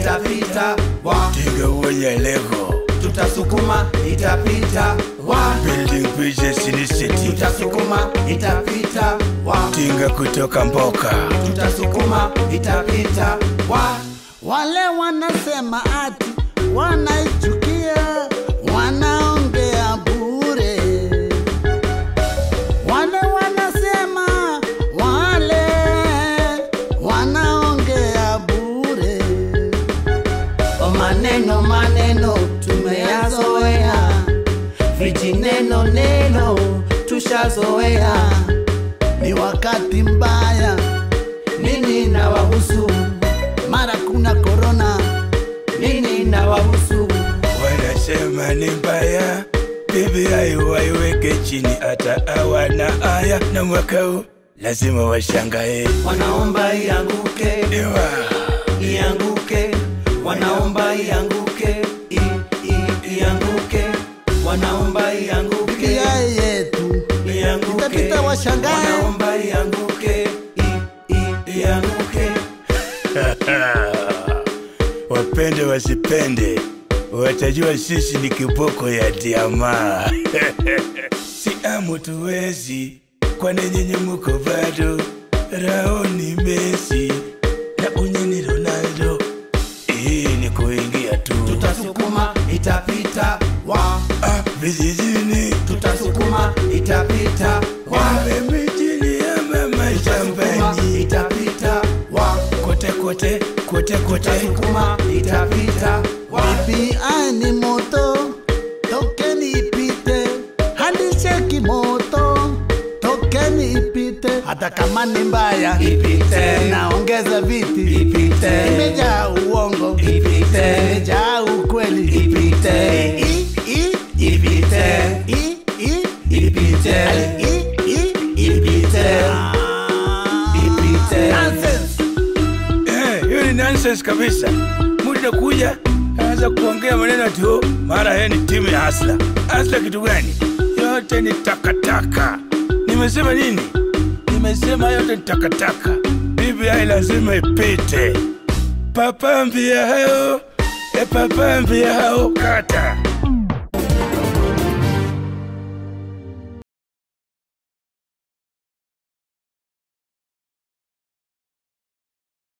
itapita wa tinga uonya lego tutasukuma itapita wa building bridges initiative tutasukuma itapita wa tinga kutoka mboka tutasukuma itapita wa Wale wanasema ati wanaichukia, wanaongea bure. Wale wanasema wale wanaongea bure. O maneno maneno tumeyazoea, vijineno neno tushazoea. Ni wakati mbaya, Nini na wahusu? mara kuna korona. Nini na wahusu? wanasema ni mbaya bibi ayo waiweke chini hata awana aya na mwaka huu lazima washangae Wanaomba ianguke, ewa ianguke, wanaomba ianguke, i, i, ianguke, wanaomba ianguke, Biblia yetu ianguke, itapita, washangae. wanaomba ianguke, i, i, ianguke. wapende wasipende watajua sisi ni kiboko ya diama si amu tuwezi kwane nyinyi muko bado raoni mesi na unyeni ronaldo hii ni kuingia tu Tutasukuma itapita, wa ah, vijijini tutasukuma itapita, wa wawe mijini ama tutasukuma mashambani itapita, wa kote kote kote kote tutasukuma itapita, wa BBI ni moto, tokeni ipite, hadi cheki moto, tokeni ipite, hata kama ni mbaya ipite, naongeza viti, ipite, imejaa uongo, ipite, imejaa ukweli, ipite, I- i- ipite, i- i- ipite, i- i- ipite, Ah. ipite. Nonsense. Eh, hiyo ni nonsense kabisa. Mtu kuja anaweza kuongea maneno tu, mara yeye ni timu ya Hasla. Hasla kitu gani? Yote ni takataka. Nimesema nini? Nimesema yote ni takataka. BBI lazima ipite. Papa mbia hao, e papa mbia hao kata.